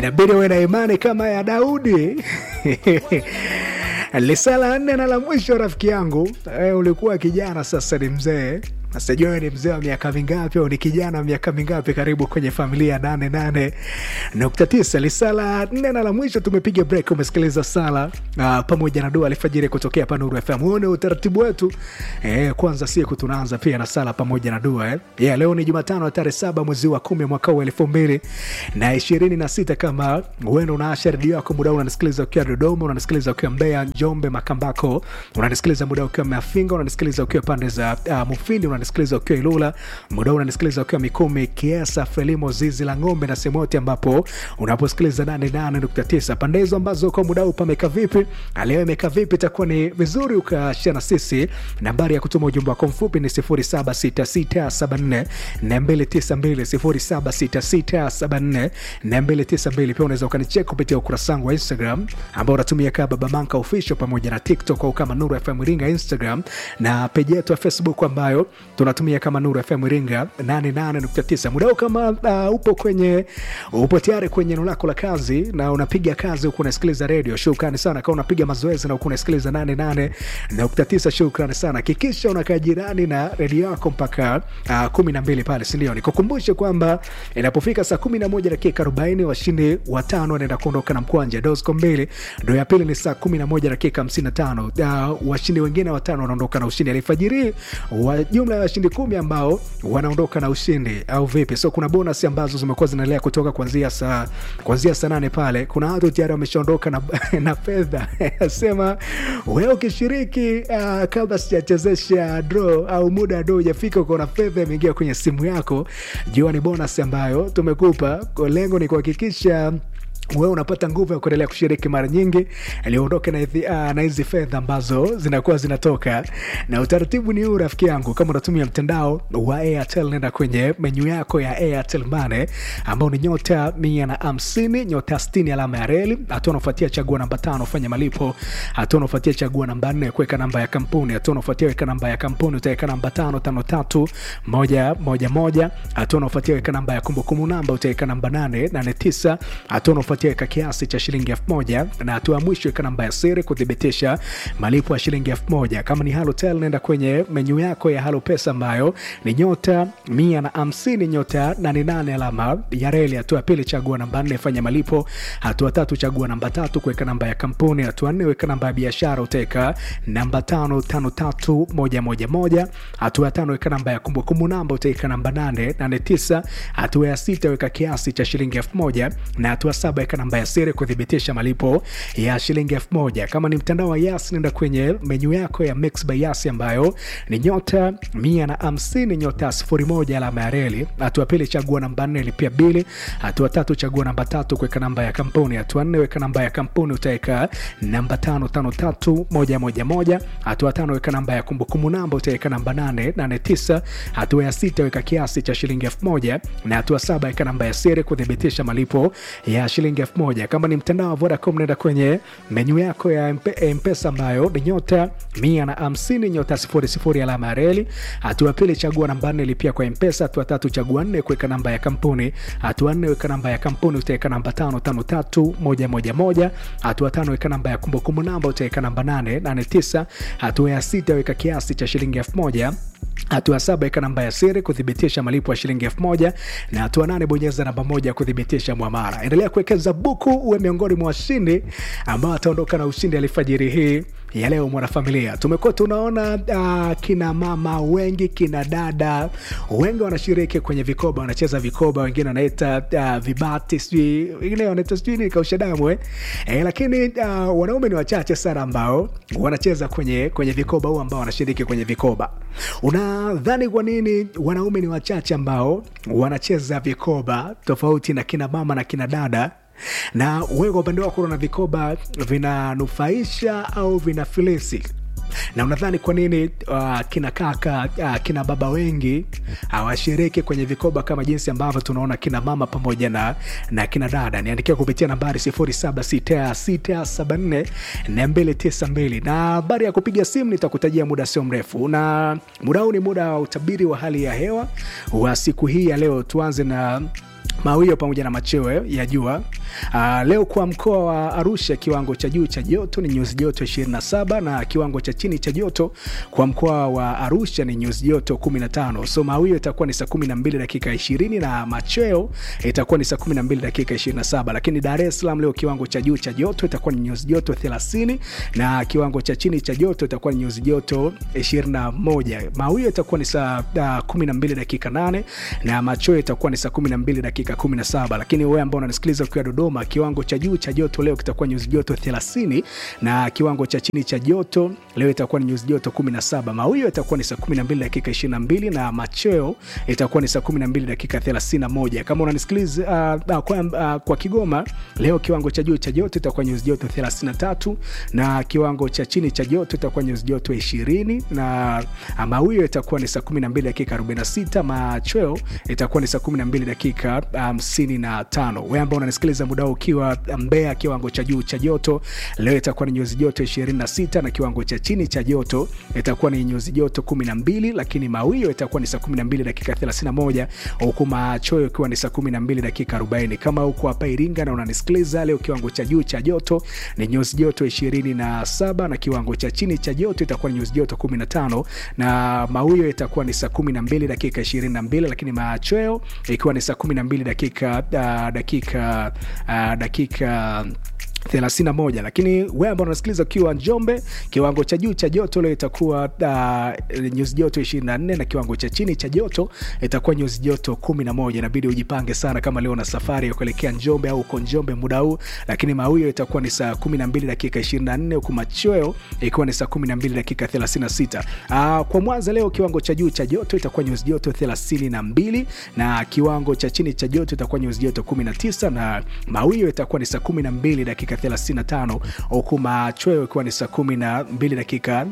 inabidi uwe na imani kama ya Daudi. Lisala nne na la mwisho, rafiki yangu e, ulikuwa kijana, sasa ni mzee. Sijui wewe ni mzee wa miaka mingapi au ni kijana wa miaka mingapi? Karibu kwenye familia nane nane nukta tisa. Lisala nne na la mwisho, tumepiga break. Umesikiliza sala uh, pamoja na dua alfajiri kutokea hapa Nuru FM. Uone utaratibu wetu eh, kwanza siku tunaanza pia na sala pamoja na dua eh. Yeah, leo ni Jumatano ya tarehe saba mwezi wa kumi mwaka huu elfu mbili na ishirini na sita. Kama uenda unaasha redio yako muda unanisikiliza ukiwa Dodoma, unanisikiliza ukiwa Mbeya, Njombe, Makambako, unanisikiliza muda ukiwa Mafinga, unanisikiliza ukiwa pande za uh, Mufindi, unanisikiliza ukiwa Ilula, muda unanisikiliza ukiwa Mikumi, Kiesa, Frelimo, Zizi la Ng'ombe na sehemu yote ambapo unaposikiliza 88.9 pande hizo ambazo kwa muda huu pameka vipi, leo imeka vipi, itakuwa ni vizuri ukashia na sisi. Nambari ya kutuma ujumbe wako mfupi ni 076674 292 076674 pia unaweza ukanichek kupitia ukurasa wangu wa Instagram ambao unatumia kama Baba Manka Official pamoja na TikTok au kama Nuru FM Iringa Instagram na peji yetu ya Facebook ambayo tunatumia kama Nuru FM Iringa 88.9. Muda huu kama uh, upo kwenye upo tayari kwenye eneo lako la kazi na unapiga kazi huku unasikiliza redio, shukrani sana. Kama unapiga mazoezi na huku unasikiliza 88.9, shukrani sana. Hakikisha unakaa jirani na redio yako mpaka uh, kumi na mbili pale, sindio? Nikukumbushe kwamba inapofika saa kumi na moja dakika arobaini washindi watano wanaenda kuondoka na mkwanja dosco mbili. Ndo ya pili ni saa kumi na moja dakika hamsini na tano uh, washindi wengine watano wanaondoka na ushindi alifajiri wa jumla ya washindi kumi ambao wanaondoka na ushindi au vipi? So kuna bonus ambazo zimekuwa zinaendelea kutoka kuanzia saa kuanzia saa nane pale. Kuna watu tayari wameshaondoka na, na fedha sema wewe ukishiriki uh, kabla sijachezesha draw au muda wa draw hujafika, ukaona fedha imeingia kwenye simu yako, jua ni bonus ambayo tumekupa. Lengo ni kuhakikisha wewe unapata nguvu ya kuendelea kushiriki mara nyingi aliondoke na hizi fedha ambazo zinakuwa zinatoka, na utaratibu ni huu rafiki yangu. Kama unatumia mtandao wa Airtel, nenda kwenye menyu yako ya Airtel Money ambao ni nyota mia na hamsini nyota sitini alama ya reli. Hatua unafuatia chagua namba tano fanya malipo. Hatua unafuatia chagua namba nne kuweka namba ya kampuni. Hatua unafuatia weka namba ya kampuni, utaweka namba tano tano tatu moja moja moja. Hatua unafuatia weka namba ya kumbukumbu namba, utaweka namba nane nane tisa. Hatua unafuatia weka kiasi cha shilingi elfu moja na hatua ya mwisho weka namba ya siri kuthibitisha malipo ya shilingi elfu moja. Kama ni Halotel, nenda kwenye menyu yako ya Halo Pesa ambayo ni nyota mia na hamsini nyota nane nane alama ya reli. Hatua ya pili chagua namba nne fanya malipo. Hatua tatu chagua namba tatu kuweka namba ya kampuni. Hatua nne weka namba ya biashara, utaweka namba tano tano tatu moja moja moja. Hatua ya tano weka namba ya kumbukumbu namba, utaweka namba nane nane tisa. Hatua ya sita weka kiasi cha shilingi elfu moja na hatua saba weka namba ya siri kuthibitisha malipo ya shilingi elfu moja. Kama ni mtandao wa Yas, nenda kwenye menyu yako ya Mix by Yas ambayo ni nyota mia na hamsini nyota sifuri moja alama ya reli. Hatua pili chagua namba nne lipia bili. Hatua tatu chagua namba tatu kuweka namba ya kampuni. Hatua nne weka namba ya kampuni, utaweka namba tano tano tatu moja moja moja. Hatua tano weka namba ya kumbukumbu namba, utaweka namba nane nane tisa. Hatua ya sita weka kiasi cha shilingi elfu moja na hatua saba weka namba ya siri kuthibitisha malipo ya shilingi elfu moja. Kama ni mtandao wa Vodacom nenda kwenye menyu yako ya Mpesa ambayo ni nyota mia na hamsini nyota sifuri sifuri alama ya reli. Hatua pili chagua namba nne lipia kwa Mpesa. Hatua tatu chagua nne kuweka namba ya kampuni. Hatua nne weka namba ya kampuni, utaweka namba tano tano tatu moja moja moja. Hatua tano weka namba ya kumbukumbu namba, utaweka namba nane nane tisa. Hatua ya sita weka kiasi cha shilingi elfu moja hatua saba weka namba ya siri kuthibitisha malipo ya shilingi elfu moja na hatua nane bonyeza namba moja kuthibitisha mwamara. Endelea kuwekeza buku, uwe miongoni mwa washindi ambao ataondoka na ushindi alfajiri hii ya leo. Mwanafamilia, tumekuwa tunaona uh, kina mama wengi, kina dada wengi wanashiriki kwenye vikoba, wanacheza vikoba, wengine wanaita uh, vibati, sijui wengine wanaita sijui nini, kausha damu eh. Eh, lakini uh, wanaume ni wachache sana ambao wanacheza kwenye, kwenye vikoba huu ambao wanashiriki kwenye vikoba. Unadhani kwa nini wanaume ni wachache ambao wanacheza vikoba tofauti na kina mama na kina dada? na wewe kwa upande wako unaona vikoba vinanufaisha au vinafilisi? na unadhani kwa nini uh, kina kaka uh, kina baba wengi hawashiriki uh, kwenye vikoba kama jinsi ambavyo tunaona kina mama pamoja na, na kina dada? Niandikia kupitia nambari 0766744292 na habari ya kupiga simu nitakutajia muda sio mrefu, na muda huu ni muda wa utabiri wa hali ya hewa wa siku hii ya leo. Tuanze na mawio pamoja na machweo ya jua. Uh, leo kwa mkoa wa Arusha kiwango cha juu cha joto ni nyuzi joto 27 na kiwango cha chini cha joto kwa mkoa wa Arusha ni nyuzi joto 15. So mawio itakuwa ni saa 12 dakika 20 na machweo itakuwa ni saa 12 dakika 27, lakini Dar es Salaam leo kiwango cha juu cha joto itakuwa ni nyuzi joto 30 na kiwango cha chini cha joto itakuwa ni nyuzi joto 21. Mawio itakuwa ni saa uh, 12 dakika 8 na machweo itakuwa ni saa 12 dakika 17, lakini wewe ambao unanisikiliza ukiwa Dodoma, kiwango cha juu cha joto leo kitakuwa nyuzi joto 30 na kiwango cha chini cha joto leo itakuwa ni nyuzi joto 17. Mawio itakuwa ni saa 12 dakika 22 na machweo itakuwa ni saa 12 dakika 31. Kama unanisikiliza uh, uh, kwa, uh, kwa Kigoma leo kiwango cha juu cha joto itakuwa nyuzi joto 33 na kiwango cha chini cha joto itakuwa nyuzi joto 20 na uh, mawio itakuwa ni saa 12 dakika 46. Machweo itakuwa ni saa 12 dakika 55. Um, wewe ambao unanisikiliza muda huu ukiwa Mbeya, kiwango cha juu cha joto leo itakuwa ni nyuzi joto 26 na kiwango cha chini cha joto itakuwa ni nyuzi joto 12, lakini mawio itakuwa ni saa 12 dakika 31, huku machweo ikiwa ni saa 12 dakika 40. Kama huko hapa Iringa na unanisikiliza leo, kiwango cha juu cha joto ni nyuzi joto 27 na kiwango cha chini cha joto itakuwa ni nyuzi joto 15 na mawio itakuwa ni saa 12 dakika 22, lakini machweo ikiwa ni saa 12 dakika uh, dakika uh, dakika 31 lakini wewe ambao unasikiliza ukiwa Njombe, kiwango cha juu cha joto leo itakuwa uh, nyuzi joto 24 na kiwango cha chini cha joto itakuwa nyuzi joto 11. Inabidi ujipange sana kama leo na safari ya kuelekea Njombe au uko Njombe muda huu, lakini mawio itakuwa ni saa 12 dakika 24, huku machweo ikiwa ni saa 12 dakika 36. Uh, kwa Mwanza leo kiwango cha juu cha joto itakuwa nyuzi joto 32 na kiwango cha chini cha joto itakuwa nyuzi joto 19 na mawio itakuwa ni saa 12 dakika 35 huku machweo ikiwa ni saa 12 dakika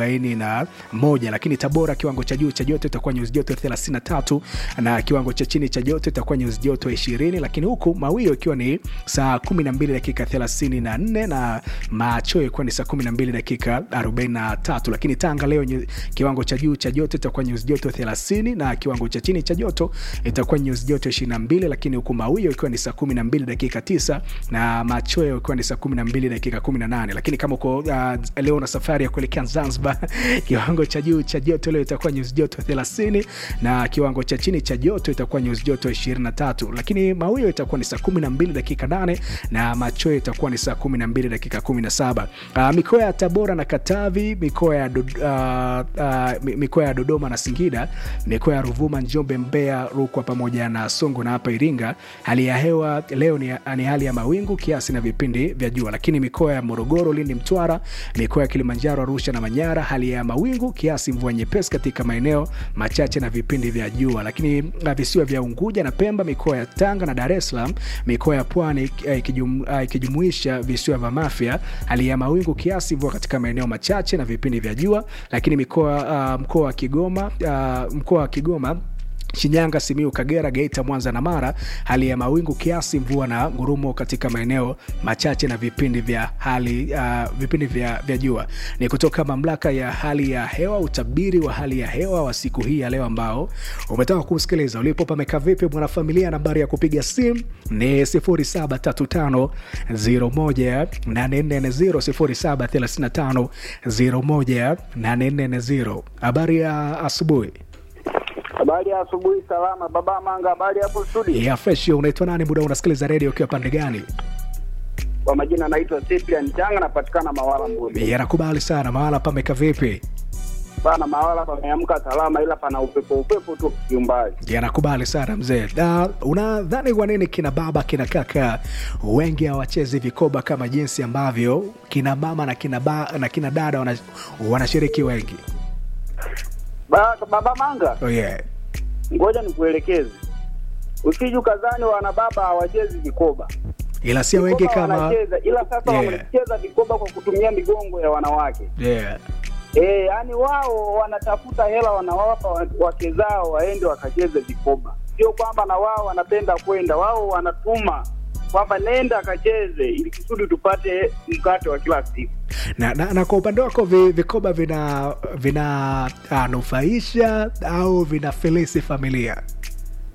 41. Lakini Tabora kiwango cha juu cha joto itakuwa nyuzi joto 33 na kiwango cha chini cha joto itakuwa nyuzi joto 20, lakini huku mawio ikiwa ni saa 12 dakika 34 na machweo ikiwa ni saa 12 dakika 43. Lakini Tanga leo kiwango cha juu cha joto itakuwa nyuzi joto 30 na kiwango cha chini cha joto itakuwa nyuzi joto 22, lakini huku mawio ikiwa ni saa 12 dakika 9 na machweo ikiwa ni saa 12 dakika 18. Lakini kama uko uh, leo na safari ya kuelekea Zanzibar, kiwango cha juu cha joto leo itakuwa nyuzi joto 30 na kiwango cha chini cha joto itakuwa nyuzi joto 23, lakini mawio itakuwa ni saa 12 dakika 8 na machweo itakuwa ni saa 12 dakika 17. Uh, mikoa ya Tabora na Katavi, mikoa ya uh, uh, mikoa ya Dodoma na Singida, mikoa ya Ruvuma, Njombe, Mbeya, Rukwa pamoja na Songo na hapa Iringa, hali ya hewa leo ni, ni hali ya mawingu kiasi na vipindi vya jua. Lakini mikoa ya Morogoro, Lindi, Mtwara, mikoa ya Kilimanjaro, Arusha na Manyara, hali ya mawingu kiasi, mvua nyepesi katika maeneo machache na vipindi vya jua. Lakini visiwa vya Unguja na Pemba, mikoa ya Tanga na Dar es Salaam, mikoa ya Pwani ikijumuisha visiwa vya Mafia, hali ya mawingu kiasi, mvua katika maeneo machache na vipindi vya jua. Lakini mikoa uh, mkoa wa Kigoma uh, mkoa wa Kigoma Shinyanga, Simiu, Kagera, Geita, Mwanza na Mara, hali ya mawingu kiasi, mvua na ngurumo katika maeneo machache na vipindi vya hali uh, vipindi vya, vya jua. Ni kutoka mamlaka ya hali ya hewa, utabiri wa hali ya hewa wa siku hii ya leo ambao umetoka kusikiliza. Ulipo pameka vipi mwanafamilia? Nambari ya kupiga simu ni 0735 01 840 0735 01 Habari ya asubuhi. Habari ya asubuhi, salama baba Manga. Habari hapo studio ya fresh. Unaitwa nani muda unasikiliza redio ukiwa pande gani? Kwa majina naitwa Cyprian Changa, napatikana Mawala Mbuni. Yanakubali sana. Mawala pameka vipi bana? Mawala pameamka salama, ila pana upepo upepo tu kiumbali. Yanakubali sana mzee. Na unadhani kwa nini kina baba kina kaka wengi hawachezi vikoba kama jinsi ambavyo kina mama na kina, ba, na kina dada wanashiriki wengi? Ba, baba Manga, oh, yeah. Ngoja nikuelekeze, usije ukazani wana baba hawachezi vikoba, ila sio wengi kama wanacheza, ila sasa Yeah. wanacheza vikoba kwa kutumia migongo ya wanawake. yeah. Eh, yani wao wanatafuta hela wanawapa wa- wake zao waende wakacheze vikoba, sio kwamba na wao wanapenda kwenda, wao wanatuma kwamba nenda akacheze ili kusudi tupate mkate wa kila siku. na, na, na kwa upande wako vi, vikoba vina vina ah, nufaisha au vinafilisi familia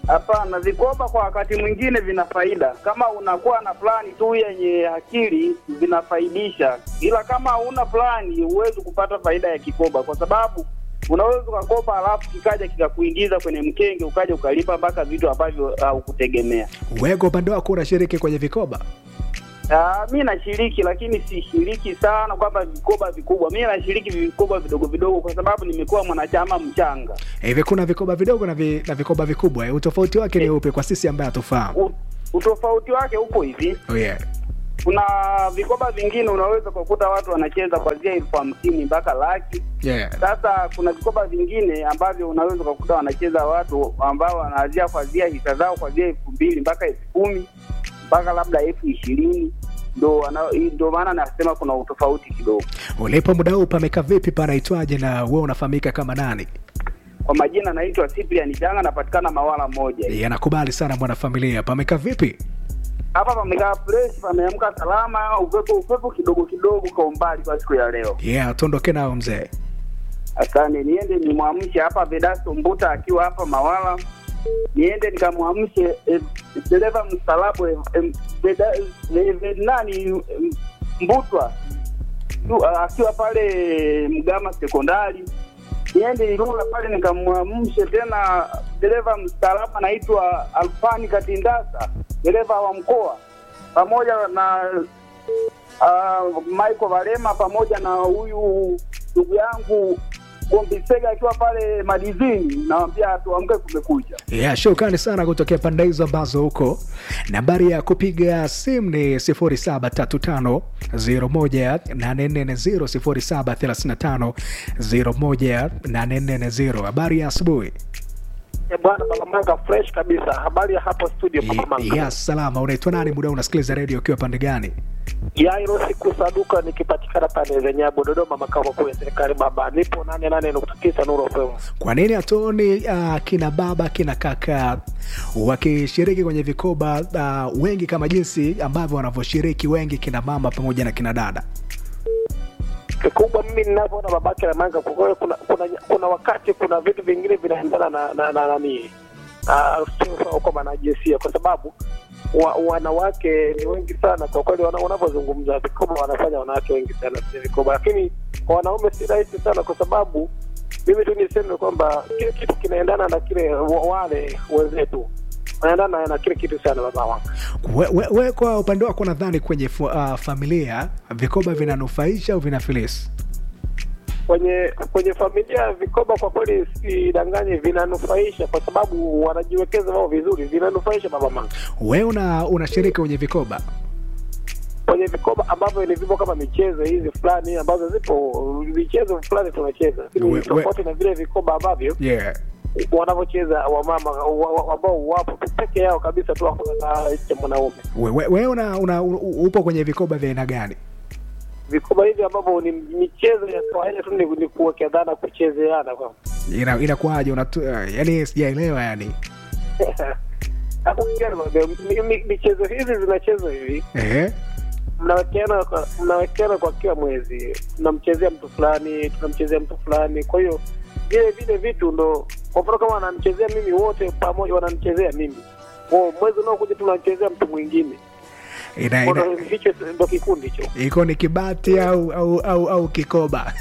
Hapana, vikoba kwa wakati mwingine vina faida. Kama unakuwa na plani tu yenye akili vinafaidisha, ila kama huna plani huwezi kupata faida ya kikoba, kwa sababu unaweza ukakopa alafu kikaja kikakuingiza kwenye mkenge, ukaja ukalipa mpaka vitu ambavyo haukutegemea. Wewe kwa upande wako unashiriki kwenye vikoba? Ah, mi nashiriki lakini sishiriki sana kwamba vikoba vikubwa. Mi nashiriki vikoba vidogo vidogo, kwa sababu nimekuwa mwanachama mchanga. Hivi kuna vikoba vidogo na, vi, na vikoba vikubwa. eh? Utofauti wake ni upi kwa sisi ambaye hatufahamu? U- Utofauti wake upo hivi, Oh, yeah. kuna vikoba vingine unaweza kukuta watu wanacheza kuanzia elfu hamsini mpaka laki. Yeah. Sasa kuna vikoba vingine ambavyo unaweza kukuta wanacheza watu ambao wanaanzia kuanzia hisa zao kuanzia elfu mbili mpaka elfu kumi mpaka labda elfu ishirini ndo wana- ndo maana nasema kuna utofauti kidogo. Ulipo muda huu pameka vipi, panaitwaje na wewe unafahamika kama nani? Kwa majina naitwa Cyprian Changa, napatikana Mawala moja. Yanakubali sana mwanafamilia, pameka vipi? Hapa pamekaa fresh, pameamka salama, upepo upepo kidogo kidogo kwa umbali kwa siku ya leo. Yeah, tuondoke nao mzee. Asante, niende nimwamshe hapa Vedasto Mbuta akiwa hapa Mawala, niende nikamwamshe eh, dereva mstalabu eh, eh, Veda- eh, eh, nani eh, Mbutwa tu, ah, akiwa pale Mgama sekondari, niende Ilula pale nikamwamshe tena dereva mstaarabu anaitwa Alfani Katindasa, dereva wa mkoa, pamoja na uh, Michael Valema pamoja na huyu ndugu yangu Gombisega akiwa pale Madizini, nawambia tuamke, kumekucha. Yeah, shukrani sana kutokea pande hizo ambazo huko. Nambari ya kupiga simu ni 0735018440 0735018440. Habari ya asubuhi. Eh, Bwana Balamanga fresh kabisa. Habari ya hapo studio Balamanga. Ya salama, unaitwa nani? Muda unasikiliza redio ukiwa pande gani? Yairo siku saduka nikipatikana pale Zenyabu Dodoma makao makuu ya serikali baba. Nipo 88.9 Nuru FM. Kwa nini hatuoni uh, kina baba kina kaka wakishiriki kwenye vikoba uh, wengi kama jinsi ambavyo wanavyoshiriki wengi kina mama pamoja na kina dada? Kikubwa mimi ninavyoona babake na manga kwa kweli kuna, kuna kuna wakati kuna vitu vingine vinaendana na na na nani ah uh, kwa jinsia kwa sababu wa, wanawake ni wengi sana kwa kweli wana- wanavyozungumza vikoba wanafanya wanawake wengi sana kwenye vikoba lakini kwa wanaume si rahisi sana kwa sababu mimi tu niseme kwamba kile kitu kinaendana na kile wa- wale wenzetu wanaendana na kile kitu sana baba wangu We, we, we kwa upande wako nadhani kwenye fu, uh, familia vikoba vinanufaisha au vinafilisi? kwenye kwenye familia vikoba kwa kweli sidanganye vinanufaisha kwa sababu wanajiwekeza wao vizuri vinanufaisha baba manga We una unashiriki kwenye vikoba? kwenye vikoba ambavyo ni vipo kama michezo hizi fulani ambazo zipo michezo fulani tunacheza We- lakini we- tofauti na vile vikoba ambavyo Yeah. wanavyocheza wamama wa- wa- ambao wapo tu peke yao kabisa tu hakuna na cha mwanaume We, we, we una, una, u- upo kwenye vikoba vya aina gani? vikoba hivi ambavyo ni michezo ya kawaida tu ni, ni kuwekezana kuchezeana kwa Ina, inakuwaje? Unatu, uh, yani sijaelewa yani. Hapo pia nimeambia, mi- mi- michezo hizi zinachezwa hivi Ehe. mnawekeana kwa- mnawekeana kwa kila mwezi tunamchezea mtu fulani tunamchezea mtu fulani kwa hiyo vile vile vitu ndo kwa mfano kama wananichezea mimi wote pamoja wananichezea mimi Kwa mwezi unaokuja tunamchezea mtu mwingine Ina, Kwa ina, hiyo hicho ndo kikundi hicho iko ni kibati au au au, au kikoba?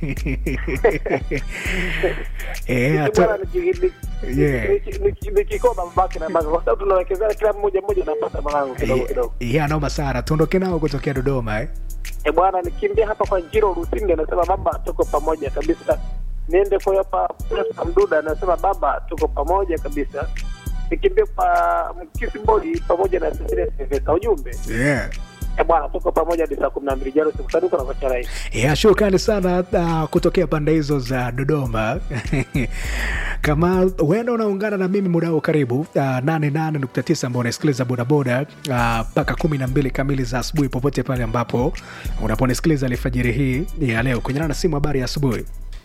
Eh, Hiki hata- bwana ni- ni- ni- Yeah. ni- ni- ni kikoba babake na baba kwa sababu tunawekezana kila mmoja mmoja anapata malango kidogo kidogo ya noma sana. Tuondoke nao kutokea Dodoma eh. e bwana nikimbia hapa kwa njiro rusindi anasema baba tuko pamoja kabisa niende kwa hapa Prosper mduda anasema baba tuko pamoja kabisa nikimbia kwa mkisi bodi pamoja na Cecilia Silvesta ujumbe Yeah. e bwana tuko pamoja hadi saa kumi na mbili jaro sikusaduka na kocha rais ya shukrani sana uh, kutokea pande hizo za dodoma kama huenda unaungana na mimi muda huu karibu uh, 88.9 ambao unasikiliza bodaboda mpaka uh, kumi na mbili kamili za asubuhi popote pale ambapo unaponisikiliza alfajiri hii ya leo kwenye na simu habari ya asubuhi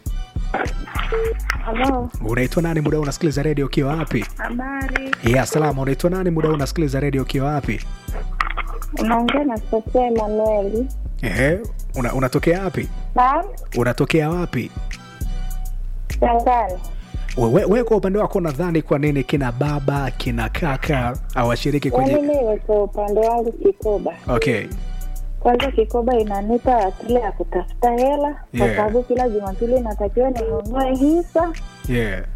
Halo, unaitwa nani muda huu unasikiliza redio ukiwa wapi habari. ya salama unaitwa nani muda huu unasikiliza redio ukiwa wapi Unaongea na Sofia Emanueli. Ehe, una, unatokea wapi Naam, unatokea wapi Changani. wewe we, kwa upande wako nadhani kwa nini kina baba kina kaka hawashiriki Yaani kwenye mimi kwa upande wangu kikoba, okay kwanza kikoba inanipa akili ya kutafuta hela kwa Yeah. sababu kila Jumapili natakiwa ninunue hisa yeah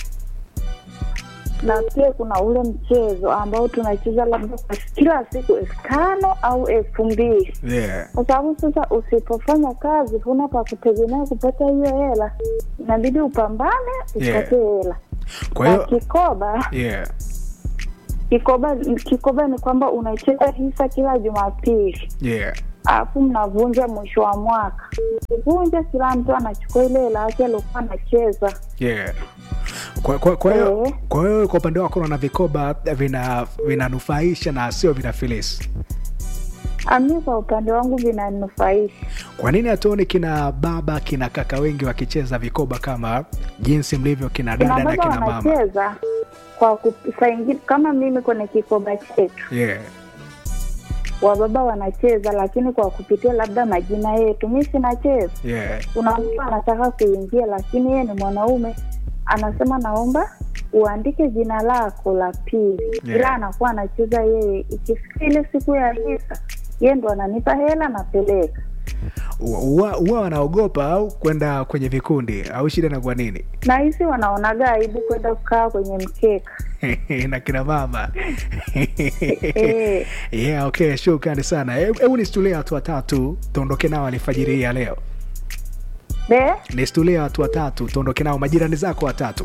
na pia kuna ule mchezo ambao tunacheza labda kwa kila siku elfu tano au elfu mbili yeah kwa sababu sasa usipofanya kazi huna pa kutegemea kupata hiyo hela, inabidi upambane upate hela. kwa Na hiyo kikoba yeah kikoba kikoba ni kwamba unacheza hisa kila Jumapili yeah alafu mnavunja mwisho wa mwaka. Mkivunja, kila mtu anachukua ile hela yake aliokuwa anacheza. yeah kwa kwa kwa hiyo Eh. kwa hiyo kwa upande wako unaona vikoba vina vinanufaisha na sio vinafilisi Ami, kwa upande wangu vinanufaisha. kwa nini hatuoni kina baba kina kaka wengi wakicheza vikoba kama jinsi mlivyo kina dada Kina na baba kina mama wanacheza kwa kup- saa ingine, kama mimi kwenye kikoba chetu yeah wababa wanacheza, lakini kwa kupitia labda majina yetu, mi sinacheza. yeah Kuna mtu anataka kuingia, lakini yeye ni mwanaume, anasema naomba uandike jina lako la pili, Yeah. ila anakuwa anacheza yeye. Ikifika ile siku ya hisa, yeye ndo ananipa hela, napeleka huwa huwa wanaogopa au kwenda kwenye vikundi au shida na kwa nini na hisi wanaonaga aibu kwenda kukaa kwenye mkeka na kina mama Eh. yeah okay shukrani sana Hebu- hebu nistulie watu watatu tuondoke nao alfajiri hii ya leo de nistulie watu watatu tuondoke nao majirani zako watatu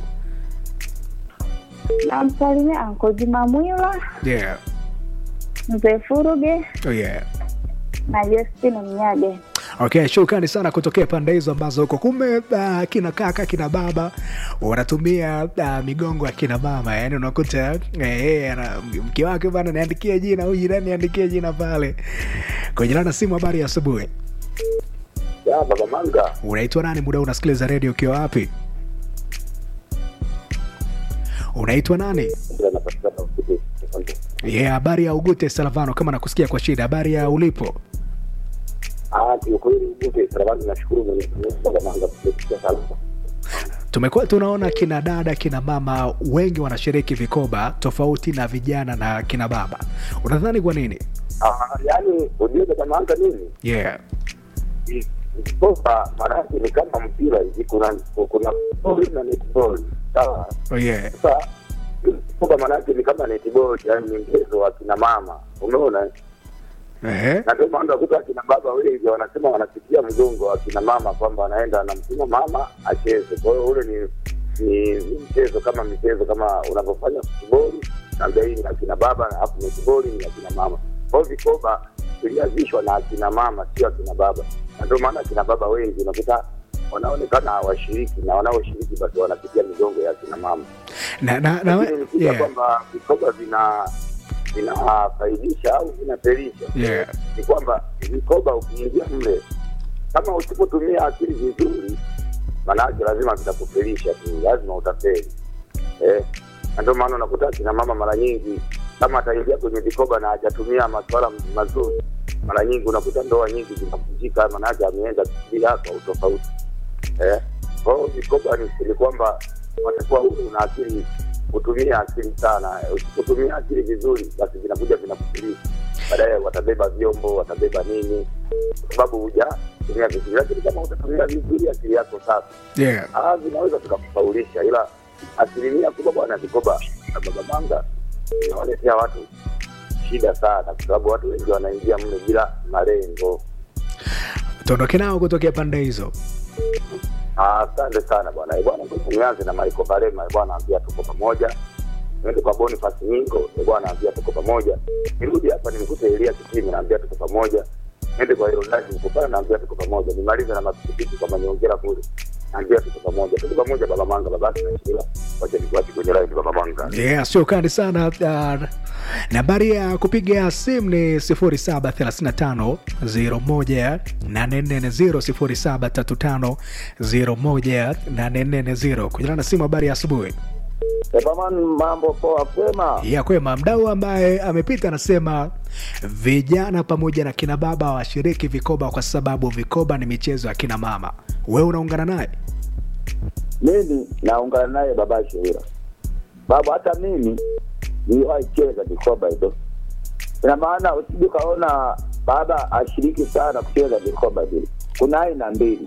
namsalimia Anko Juma Mwila, yeah Mzee Furuge oh yeah na Justin Mnyage. okay shukrani sana kutokea pande hizo ambazo huko kumbe uh, kina kaka kina baba wanatumia uh, migongo ya kina mama yani unakuta eh, eh, ana- mke wake bana niandikie jina huyu jirani niandikie jina pale kwenye lana simu habari ya asubuhi ya baba manga unaitwa nani muda huu unasikiliza redio ukiwa wapi unaitwa nani ndio anapatikana usiku yeah, habari ya ugute salavano kama nakusikia kwa shida habari ya ulipo ah kiukweli ugute salamani nashukuru Mwenyezi Mungu baba manga kusikia salama tumekuwa tunaona kina dada kina mama wengi wanashiriki vikoba tofauti na vijana na kina baba unadhani kwa nini ah yani ujue baba manga nini yeah soka maanake ni kama mpira hivi kuna kuna boli na netball sawa oh, yeah sasa soka maanake ni kama netball yani ni mchezo wa kina mama umeona Ehe. na ndio maana unakuta akina baba wengi wanasema wanasikia mgongo wa kina mama kwamba anaenda anamtuma mama acheze. Kwa hiyo ule ni ni ni mchezo kama michezo kama unavyofanya futiboli, naambia hii ni akina baba, alafu netiboli ni akina mama. Kwa hiyo vikoba vilianzishwa na akina mama, sio akina baba, na ndio maana akina baba wengi unakuta wanaonekana hawashiriki na wanaoshiriki basi wanapitia migongo ya akina mama na, na, na, lakini nikija yeah. kwamba vikoba vina vinafaidisha au vinafelisha Yeah. ni kwamba vikoba ukiingia mle kama usipotumia akili vizuri maanake lazima vitakufelisha tu lazima utafeli eh, na ndio maana unakuta kina mama mara nyingi kama ataingia kwenye vikoba na hajatumia masuala mazuri mara nyingi unakuta ndoa nyingi zinavunjika maanake ameenda bila kwa utofauti eh. Kwa hiyo vikoba ni, ni kwamba watakuwa huru na akili kutumia akili sana. Usipotumia akili vizuri, basi vinakuja vinakufilisha baadaye, watabeba vyombo, watabeba nini, kwa sababu hujatumia vizuri. Lakini kama utatumia vizuri akili yako sasa, Yeah. ah, vinaweza vikakufaulisha, ila asilimia kubwa bwana, vikoba na baba manga inawaletea watu shida sana, kwa sababu watu wengi wanaingia mle bila malengo. tuondoke nao kutokea pande hizo Ah, Asante sana bwana. Eh, Bwana, ngoja nianze na Michael Balema. Eh, Bwana ambia tuko pamoja. Niende kwa Boniface Nyingo. Eh, Bwana ambia tuko pamoja. Nirudi hapa nimkute Elia Kitimi naambia tuko pamoja. Niende kwa Herondani Mkopana naambia tuko pamoja. Nimalize na masikitiko kama niongera kule. Naambia tuko pamoja. Tuko pamoja baba Manga babaki na Shila. Wacha nikuache kwenye line baba Manga. yeah, sio kali sana uh, nambari ya kupiga simu ni 0735 01 0735 kujana na simu habari ya asubuhi Ebaman, mambo poa kwema. ya kwema mdau ambaye amepita anasema vijana pamoja na kina baba washiriki vikoba kwa sababu vikoba ni michezo ya kina mama wewe unaungana naye mimi naungana naye baba Sheila, babu, hata mimi niliwahi cheza vikoba hivyo. Ina maana usije ukaona baba ashiriki sana kucheza vikoba vile. Kuna aina mbili,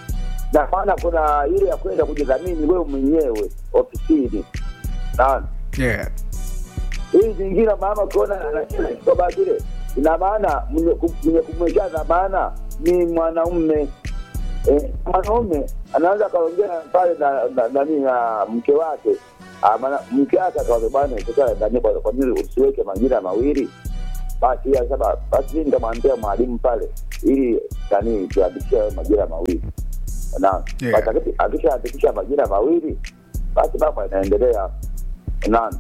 na maana kuna ile ya kwenda kujidhamini wewe mwenyewe ofisini, naona yeah. hii zingine mama ukiona anacheza kikoba kile, ina maana mwenye ku- mwenye kumwekea dhamana ni mwanaume eh, mwanaume anaweza akaongea pale na na- nani na mke wake Ah, maana mke wake akawaza bwana ikitaka ndani kwa kwa nini usiweke majina mawili basi yeye sasa basi mimi nitamwambia mwalimu pale ili nani tuandikishe hayo majina mawili na Yeah. basi akisha- akishaandikisha majina mawili basi mambo yanaendelea naam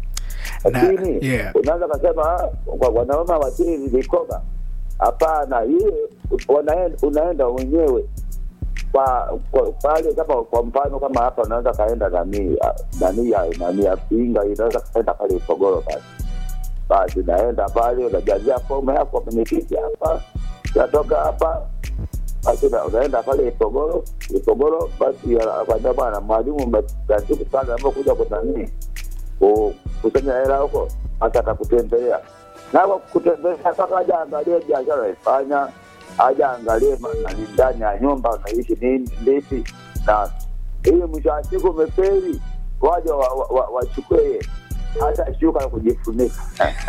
Na- lakini yeah. unaweza kasema "Ah, kwa wanaume wachini vikoba hapana hiyo wanaenda unaenda wenyewe kwa kwa- pale kama kwa mfano kama hapa unaweza kaenda nani ah, nani ya nani ya pinga inaweza kaenda pale Ipogoro pale basi unaenda pale unajazia fomu yako kwenye kiti hapa unatoka hapa basi una- unaenda pale Ipogoro Ipogoro basi akwambia bwana mwalimu siku sana kuja kunanii ku- kusanya hela huko hata atakutembelea na kwa kutembelea mpaka aja angalie biashara naifanya aja angalie ma- nani ndani ya nyumba unaishi nini ndipi na ili mwisho wa siku umeferi waja wachukue wa, wa, wachukue hata shuka ya kujifunika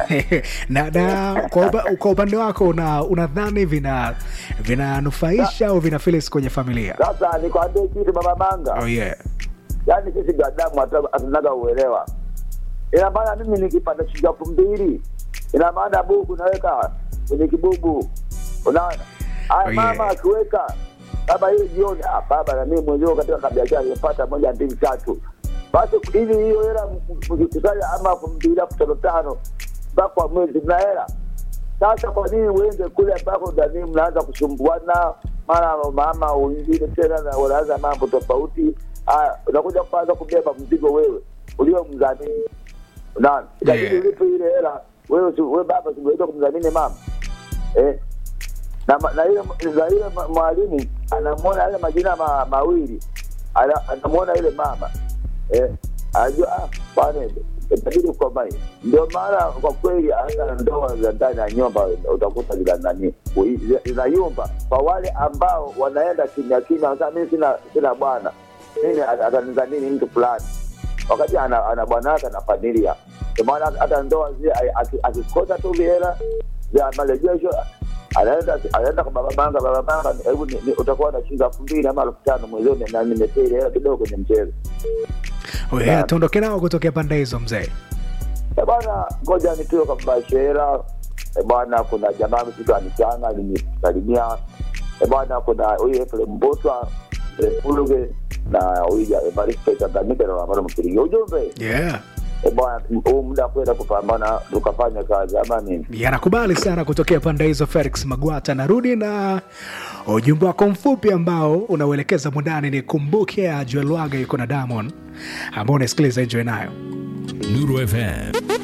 na, na kwa, upa, kwa upande wako una unadhani vina vinanufaisha au vinafilis kwenye familia sasa nikwambie kitu baba manga oh, yeah. yaani sisi binadamu hatu- hatunaga uelewa. Ina maana mimi nikipata shilingi elfu mbili ina maana bubu naweka kwenye kibubu, unaona haya Oh, yeah. mama akiweka baba hiyo jioni, ah, baba na mimi mwenyewe katika kabiashara nimepata moja mbili tatu, basi ili hiyo hela m- mkikusanya ama elfu mbili elfu tano tano mpaka kwa mwezi mna hela sasa kwa nini uende kule ambako ndani mnaanza kusumbuana mara mama wengine tena na wanaanza mambo tofauti haya unakuja kwanza kubeba mzigo wewe ulio mdhamini unaona lakini Yeah. ulipo ile hela wewe si- wewe baba siweza kumdhamini mama eh na ma- na ile na ile ma- mwalimu anamwona yale majina ma, mawili ana- anamwona ile mama eh anajua ah bwana itabidi ukomae ndio maana kwa kweli hata ndoa za ndani ya nyumba utakuta zina nani zi- zinayumba kwa wale ambao wanaenda kimya kimya sasa mimi sina sina bwana mimi ata- atanidhamini mtu fulani wakati ana, ana bwana wake na familia ndio maana hata ndoa zile ai- aki- akikosa tu vihela vya marejesho anaenda anaenda kwa baba manga baba manga hebu ni- ni- utakuwa na shilingi elfu mbili ama elfu tano mwezoni na nimetea ile hela kidogo kwenye mchezo Oh, yeah. tuondoke nao kutokea pande hizo mzee Eh, bwana ngoja nitoe kwa bashera bwana kuna jamaa msitu anichanga alinisalimia Eh, bwana kuna huyu Efrem Mbotwa Refuluge na huyu ja- Evaristo Tanganyika na Wamara Mpiringi ujumbe yeah. eh, bwana huu muda kwenda kupambana tukafanya kazi ama nini yanakubali sana kutokea pande hizo felix magwata narudi na ujumbe wako mfupi ambao unauelekeza mundani ni kumbuke ya juelwaga yuko na damon ambao unasikiliza enjoy nayo Nuru FM